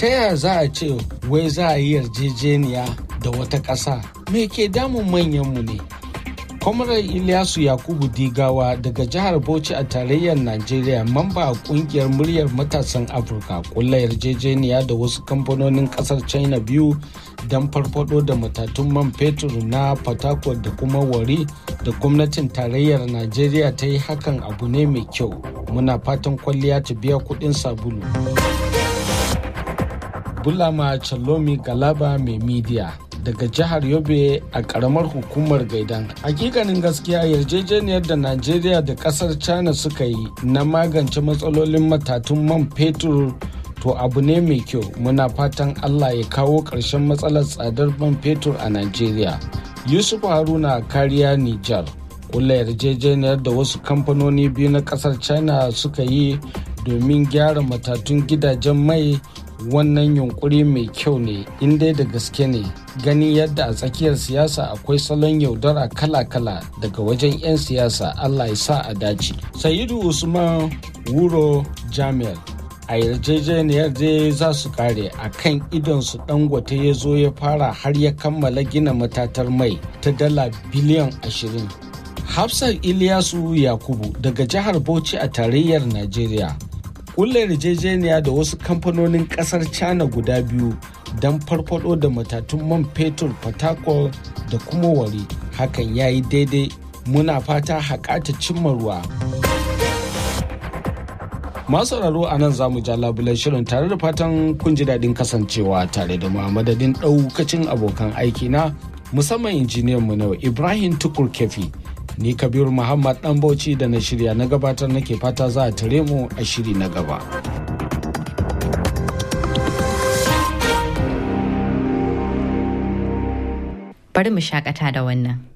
ta yaya za a ce wai za a yi yarjejeniya da wata ƙasa me ke damun manyanmu ne kwamarar ilyasu yakubu digawa daga jihar bauchi a tarayyar najeriya mamba a kungiyar muryar matasan afirka kulla yarjejeniya da wasu kamfanonin kasar china biyu don farfado da matatun man fetur na fatakwal da kuma wari da gwamnatin tarayyar najeriya ta yi hakan abu ne mai kyau muna fatan kwalliya ta biya kudin sabulu bulama chalomi galaba mai midiya daga jihar yobe a karamar hukumar gaidan hakikanin gaskiya yarjejeniyar da najeriya da kasar china suka yi na magance matsalolin matatun man fetur to abu ne mai kyau muna fatan allah ya kawo ƙarshen matsalar tsadar man fetur a najeriya yusuf haruna kariya nijar kula yarjejeniyar da wasu kamfanoni biyu na kasar china suka yi domin gyara matatun gidajen mai wannan yunkuri mai kyau ne in dai da gaske ne gani yadda a tsakiyar siyasa akwai salon yaudara kala-kala daga wajen 'yan siyasa allah ya sa a dace sayidu usman wuro jami'ar a yarjejeniyar dai za su kare a kan idonsu dangote ya zo ya fara har ya kammala gina matatar mai ta dala biliyan ashirin hafsat iliyasu yakubu daga jihar bauchi a tarayyar najeriya kulle yarjejeniya da wasu kamfanonin kasar china guda biyu don farfado da matatun man fetur fatakol da kuma wari hakan ya yi daidai muna fata haƙata cimma ruwa masu sauraro a nan za mu ja labulan shirin tare da fatan kun ji daɗin kasancewa tare da madadin ɗaukacin abokan aiki na musamman injiniyan mu na ibrahim tukur kefi ni kabiru muhammad dan bauchi da na shirya na gabatar nake fata za a tare mu a shiri na gaba bari mu shakata da wannan